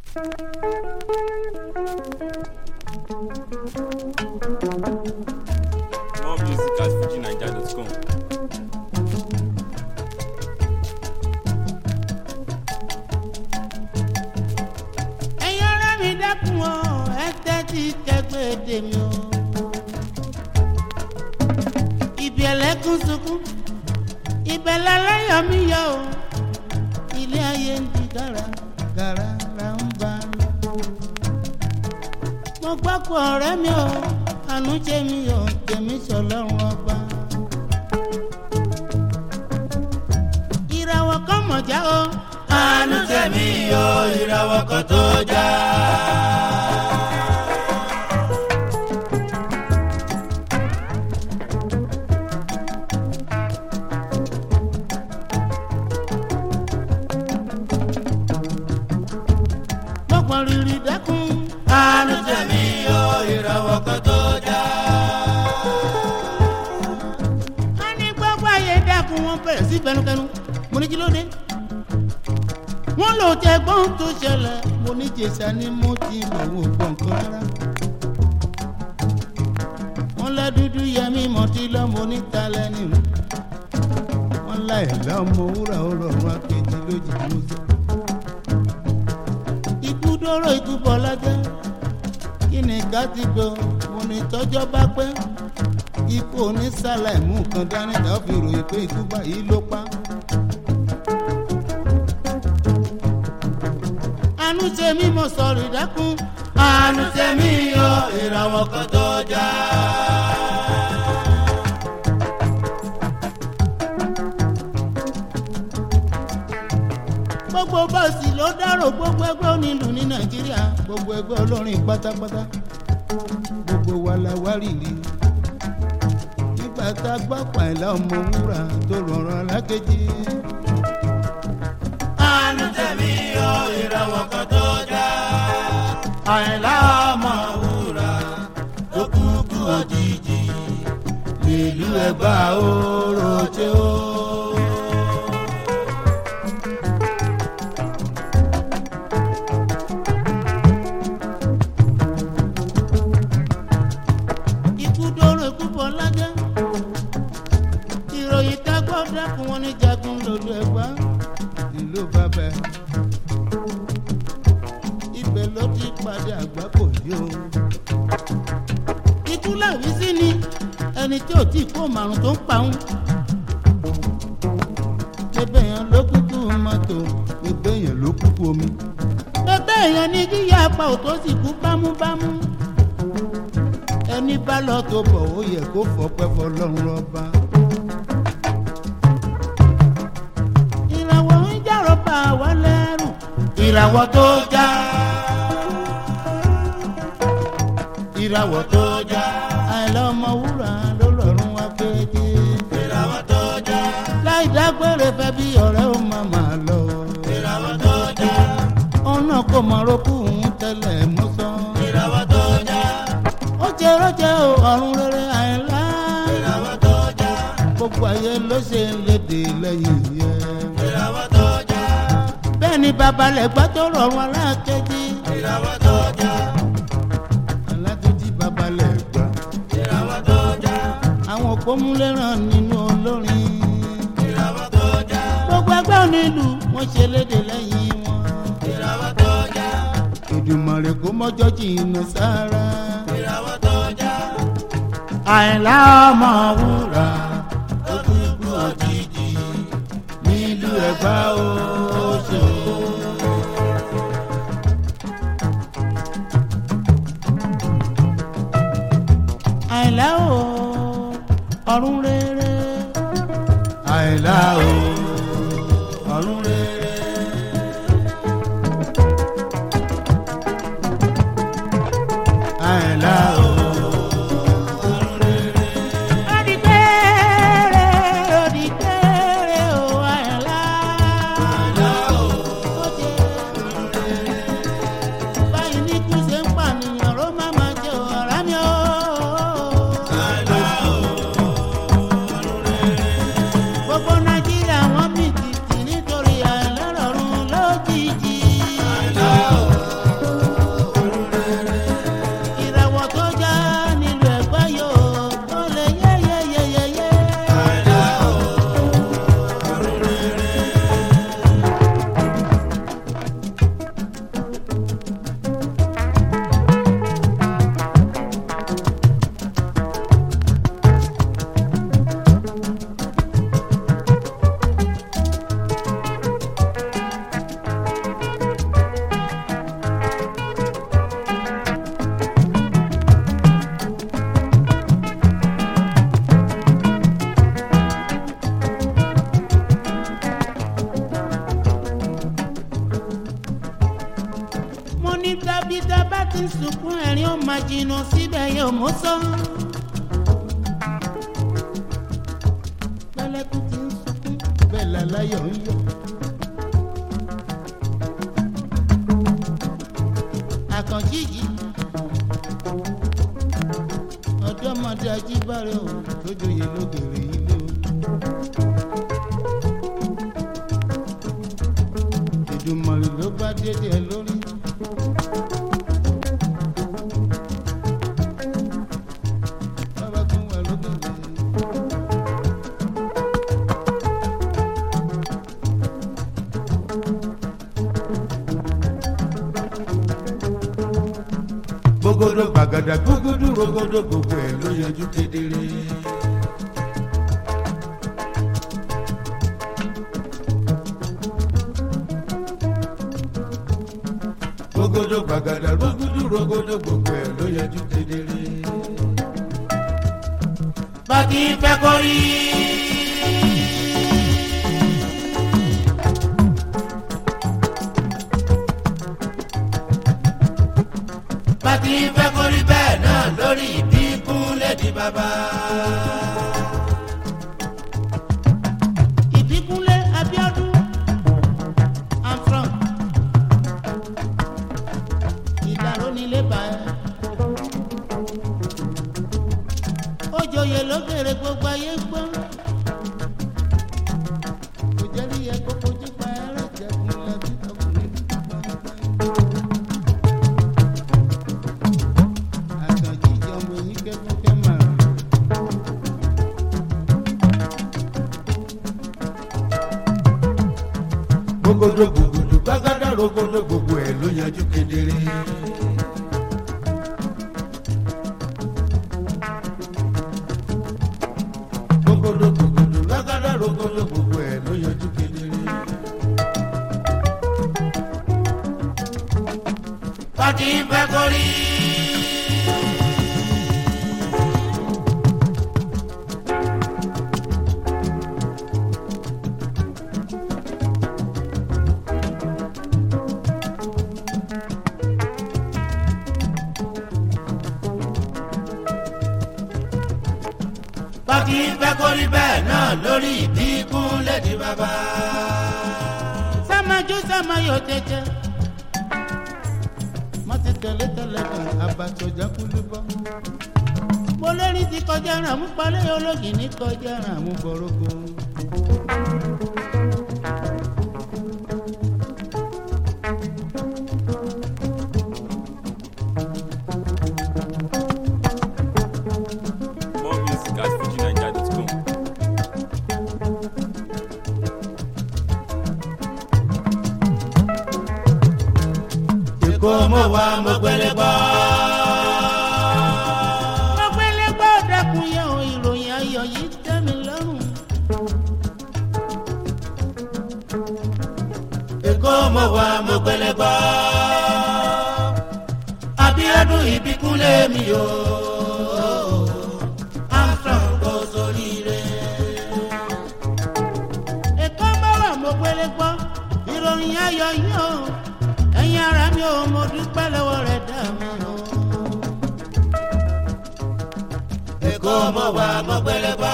More music at fujinaija.com. ẹ̀yin ọ̀rẹ́ mi dákun o ẹ tẹ́tí kẹgbẹ́ tèmi o. ibi ẹlẹ́kùn sunkún ibẹ̀ lálẹ́yọ̀ mi yọ o ilé ayé ń di gàrà gàrà là ń bá lọ. mo gbọ́ pé ọ̀rẹ́ mi o àánú jẹ́ mi o tèmi sọlọ́run ọba. ìràwọ̀ kan mọ̀já o àánú jẹ́ mi o ìràwọ̀ kan tó já. gbọ́gbọ́n rírì dẹ́kun. àánú jẹ́ mi o ìràwọ̀ kan tó já. a ní gbogbo ayé dẹ́kun wọn bẹ̀rẹ̀ sí bẹnukẹnu mo ní kí ló dé. wọ́n lò tẹ gbọ́n tó ṣẹlẹ̀ mo ní jèsà ni mo ti lò wò gbọ̀n kan rárá. wọ́n lẹ́ dúdú yẹmí mọ́tí lọ́mọ onítalẹ́ nìlú. wọ́n láì lọ́mọ wúrà ó rọrùn akéjì lójijì mo sọ ikú dóró ikú bọ̀ lọ́jọ́ kí ni ká ti gbọ́ mo ní tọ́jọ́ bá pẹ́ ikú onísàlẹ̀ mú nǹkan dání tá a fi ròyìn pé ikú báyìí ló pa. àánú ṣe mí mo sọ̀rọ̀ ìdákun àánú ṣe mí yọ ìràwọ̀ kan tó já. gbogbo bọ́ọ̀sì ló dárò gbogbo ẹgbẹ́ onílù ní nàìjíríà gbogbo ẹgbẹ́ olórin pátápátá gbogbo wa la wá rìrì nígbà tá a gbọ́ pàìlà ọmọ wúrà tó rọrùn alákejì. àánú tẹ̀mí yọ ìràwọ̀ kan tó já àìlà ọmọ wúrà tó kúkú òjijì nílùú ẹ̀gbá oró tí ó. ikú dóró ikú bọ̀ lájẹ́ ìròyìn tá a gbọ́ dákun wọn ní jagun lòlú ẹ̀gbá ìlú bàbá ibẹ̀ ló ti padà àgbá kò yí o. ikú làwí sí ni ẹni tí ò tí kó màrún tó ń pa òun. bébè yẹn ló kúkú mọ́tò bébè yẹn ló kúkú omi. bébè yẹn ní kíyà apá òtó sì kú bámúbámú ẹni bá lọ tó bọ̀ ó yẹ kó fọpẹ́ fọlọ́run rọba. ìràwọ̀ ń jàrọ̀ bá wa lẹ́rù. ìràwọ̀ tó já. ìràwọ̀ tó já. àìlọ́mọ wúrà ló lọ́rùn wá péjì. ìràwọ̀ tó já. láì dágbére fẹ́ bí ọ̀rẹ́ ó máa máa lọ. ìràwọ̀ tó já. ọ̀nà kò mọ̀ rókù ń tẹ́lẹ̀ mú sán. ìràwọ̀ tó já ó jẹ rọjẹ o ọrùn rere àìlá. ìràwọ̀ tó já. gbogbo ayé ló ṣe ń lédè lẹ́yìn yẹn. ìràwọ̀ tó já. bẹ́ẹ̀ ni babalẹ̀ gbọ́ tó rọrùn alákejì. ìràwọ̀ tó já. alákejì babalẹ̀ gbà. ìràwọ̀ tó já. àwọn òpómúléràn nínú olórin. ìràwọ̀ tó já. gbogbo ẹgbẹ́ onílù wọ́n ṣe lédè lẹ́yìn wọn. ìràwọ̀ tó já. ìdùmọ̀rẹ̀ kó mọ́jọ́ jìnnà sára ìràwọ̀ tó já. àìlá ọmọ wúrà ó dúdú òjijì nílùú ẹ̀gbá oṣù. àìlá o ọ̀run rere. àìlá o ọ̀run rere. àìlá o. Odikere, odikere o, àìlá. Oje. Báyìí ní kú ṣe ń pànìyàn ló má máa jẹ ọ̀rá mi o. Gbogbo Nàìjíríà bí tá bá ti sunkún ẹ̀rín ó máa jìnnà síbẹ̀ yóò mú sọ. pẹ̀lẹ́kùn ti ń sunkún bẹ́ẹ̀ làláyọ̀ ń yọ̀. àkànjíjì ọ̀dọ́mọdé ajíbárẹ̀ ò tó joyè lógèrè ilé o. ìdùnmọ̀rì ló bá dédé ẹ lórí. bàbá tún wà lógèrè. gbogbo gbàgàdà gbogbo rogodo gbogbo ẹ ló yanjú kedere. gbogbo gbàgàdà gbogbo rogodo gbogbo ẹ ló yanjú kedere. bàtí fẹ́ kọ́ rí. bàtí fẹ́ kọ́ rí bẹ́ẹ̀ náà lórí ìbí kúnlẹ̀ di bàbá. ìbíkúnlé abiodun and from ìdàrú nílé bá ẹ. ó joyè lókèrè gbogbo ayé gbọ́. kò jẹ́ rí ẹ kó kojú pa ẹrẹ́ jẹ́kun lẹ́bí ọkùnrin dúdú gbọ́ngbọ́n. àtàjíjọ ọmọ yìí kẹ́kọ̀ọ́ máa. gbogbo gbogbo gbàgádà rogodo gbogbo ẹ ló yanjú kedere. gbogbo gbogbo gbàgádà rogodo gbogbo ẹ ló yanjú kedere. pàtí fẹ́ kórìí. bákì fẹ́ kó rí bẹ́ẹ̀ náà lórí ìbí kúnlẹ̀ di bàbá. sámájú sámáyò tẹ̀jẹ̀ má ti tẹ̀lé tẹ̀lé kan àbàtọ̀jà kúlú bọ́. mo lérí ti kọjá ràn mú palẹ́ ológì ní kọjá ràn mú bọ̀rọ̀gọ. More music at fujinaija.com. èkó mo wá mo gbélé gbọ́. mo gbélé gbọ́ dẹ́kun yẹn o ìròyìn ayọ̀ yìí tẹ́ mi lọ́rùn. èkó mo wá mo gbélé gbọ́. Abíọ́dún ìbíkúnlé mi o. Armstrong kò sóríire. èkó mo wá mo gbélé gbọ́ ìròyìn ayọ̀ yìí o ẹ̀yin ara mi ò mo dúpẹ́ lọ́wọ́ rẹ̀ dá mi o. èkó mo wà mo gbélé gbọ́.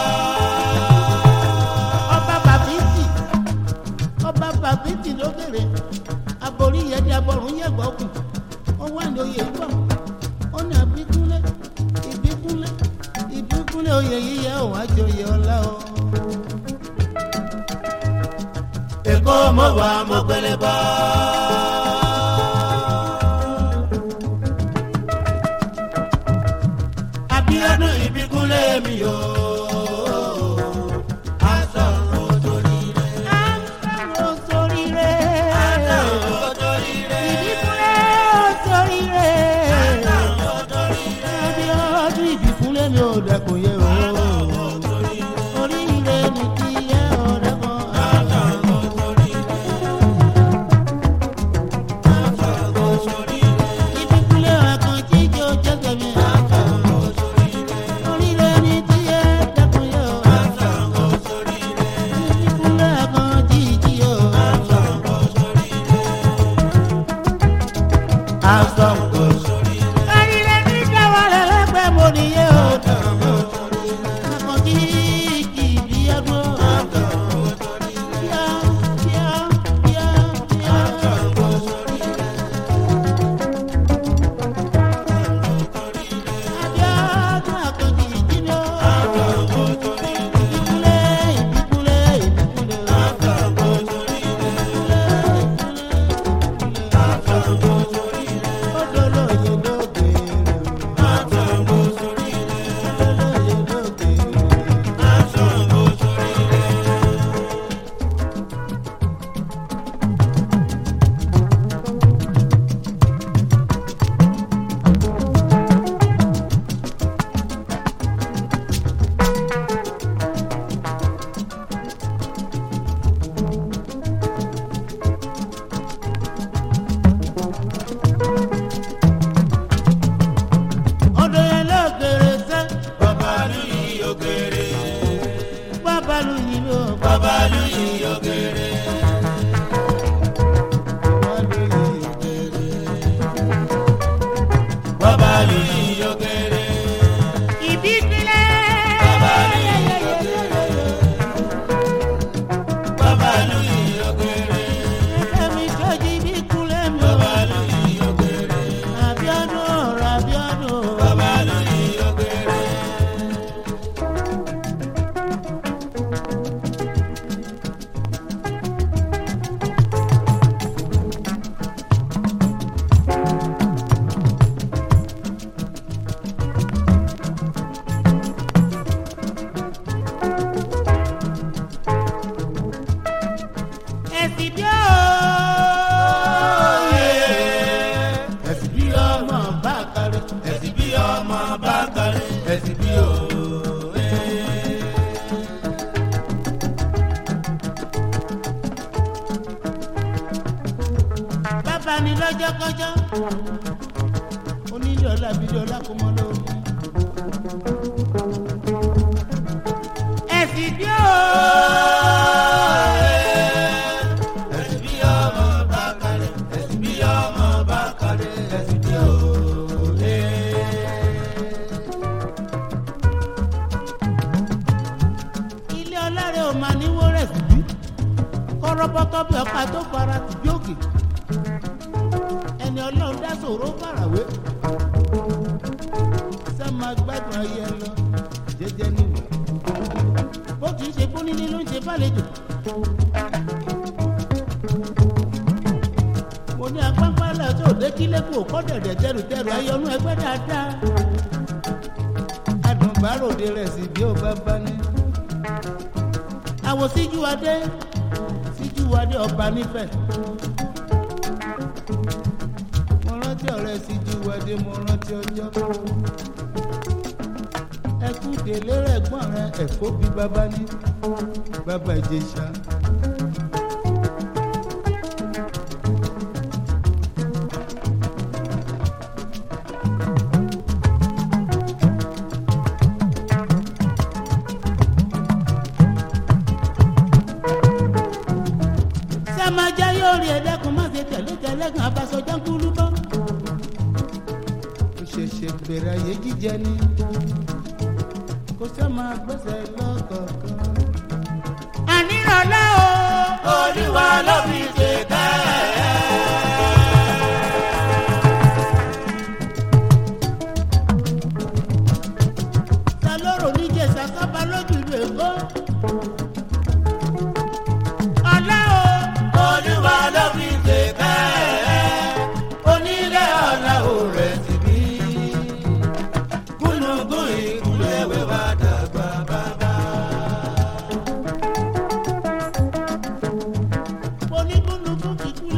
ọba bàbíìtì ọba bàbíìtì lókèrè aborí yẹdi abọ́rùn yẹ̀gbọ́ kù ó wà ní oyè gbọ́ ó ní àbíkúnlé ìbíkúnlé ìbíkúnlé oyè yíyẹ òun àjòyè ọlá o. èkó mo wà mo gbélé gbọ́. Abíọ́dún ìbíkúnlé mi yó. Asọ̀rọ̀ toríire. Asọ̀rọ̀ toríire. Asọ̀rọ̀ toríire. Ìbíkúnlé toríire. Asọ̀rọ̀ toríire. Abíọ́dún ìbíkúnlé mi ò dẹ́kun yẹ o. Oríire ni kí yẹ ọ̀ dẹ́kun. Asọ̀rọ̀ toríire. Asọ̀rọ̀ toríire. Ìbíkúnlé àkànjí jẹ́ òjẹ́gẹ̀ mi. Asọ̀rọ̀ toríire. Oríire ni kí yẹ dẹ́kun yẹ o. Asọ̀rọ̀ toríire. Ìbíkúnlé àkànjí jí o. Asọ̀rọ̀ toríire. àsọ̀kò. Ayílẹ̀ ní dáwọ́lẹ̀ lẹ́gbẹ̀ẹ́ mo nìyẹn o. Àkànjí ìdí ẹ̀gbọ́n. Bíá, bíá, bíá, bíá. Abíọ́dún Àkànjí ìdí ni ó. Ìdíkúlé, ìdíkúlé, ìdíkúlé. ọdọ yẹn lókèrè sẹ. Babalu yìí ògèrè, bábàlú yìí ló. babalu yìí ògèrè, bábàlú yìí òkèrè. babalu yìí ògèrè, ìbíkúlẹ̀. babalu yìí ògèrè, babalu yìí ògèrè, ẹ̀mí sọ́jí ìbíkúlẹ̀ mi. babalu yìí ògèrè, Abíọ́dún ọ̀rọ̀ Abíọ́dún. babalu yìí ògèrè, ẹ̀sìn bí ó. ẹ̀sìn bí ọmọ bá kárí. ẹ̀sìn bí ọmọ bá kárí, ẹ̀sìn bí òwe. bàbá ni lọ́jọ́ kọjọ́. onílé ọ̀la bílé ọ̀la kò mọ lórí. ẹ̀sìn bí ó. ẹ̀sìn bí ọmọ bá kárí, ẹ̀sìn bí ọmọ bá kárí, ẹ̀sìn bí òwe. ilé ọlọ́rẹ̀ ò máa ní wọ́rẹ̀ sí bí. kọ́rọ́bọ́tọ́ bí ọ̀pá tó fara sí bí òkè. ẹni ọlọ́run dá sòro farawé. sẹ́ máa gbádùn ayé ẹ lọ jẹ́jẹ́ níwò. bó ti ń ṣe fún nílé ló ń ṣe fàlejò. mo ní apápálẹ̀ tó dé kílé kò kọ́ dẹ̀dẹ̀ tẹrùtẹrù ayọ̀nú ẹgbẹ́ dáadáa. adùnbáròde rẹ̀ sì bí ó bá bá ní àwọn síjú adé síjú adé ọba nífẹ̀. mo rántí ọ̀rẹ́ síjú adé mo rántí ọjọ́. ẹkú délé rẹ̀ gbọ́n rẹ̀ ẹ̀fọ́ bí bàbá ní bàbá ìjẹsà. sẹ́májá yóò rí ẹ̀dẹ́kun má ṣe tẹ̀lé tẹ̀lẹ́gàn abasọjá kúlú bọ́. ó ṣẹ̀ṣẹ̀ bẹ̀rẹ̀ ayé jíjẹ ni kò sẹ́ máa gbẹ́sẹ̀ lọ́kọ̀ọ̀kan. ànírànlọ́ o. olúwa ló fi ṣe ká ẹ̀. ta lóró níjẹsà sábà lójú ìlú èkó. ọ̀la o. olúwa ló fi ṣe ká ẹ̀. onílé ọ̀la ò rẹ̀ sí bí. gúnugún ìkúlẹ̀ wẹ́wà dàgbà bàbá. onígbónúkú kíkú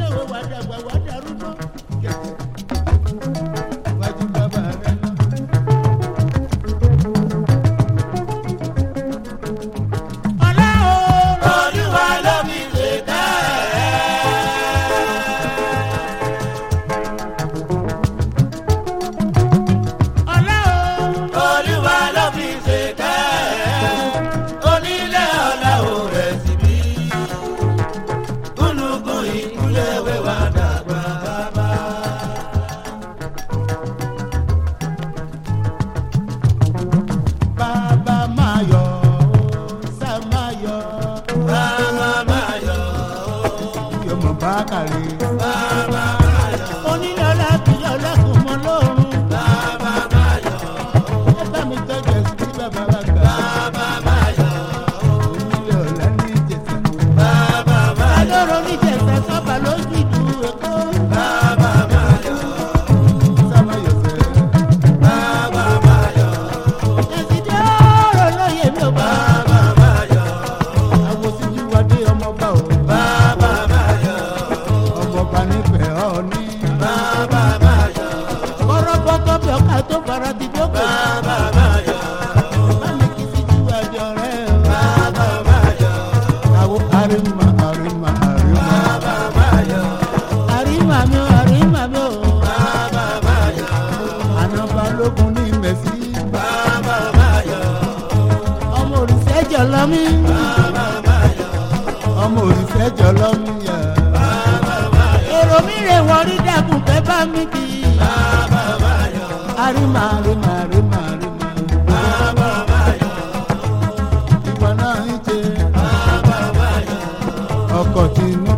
bá mi kì í. bàbá báyọ̀ àrímà àrímà àrímà àrímà. bàbá báyọ̀ ìwọ náà ń ṣe bàbá báyọ̀ ọkọ̀ tìǹbù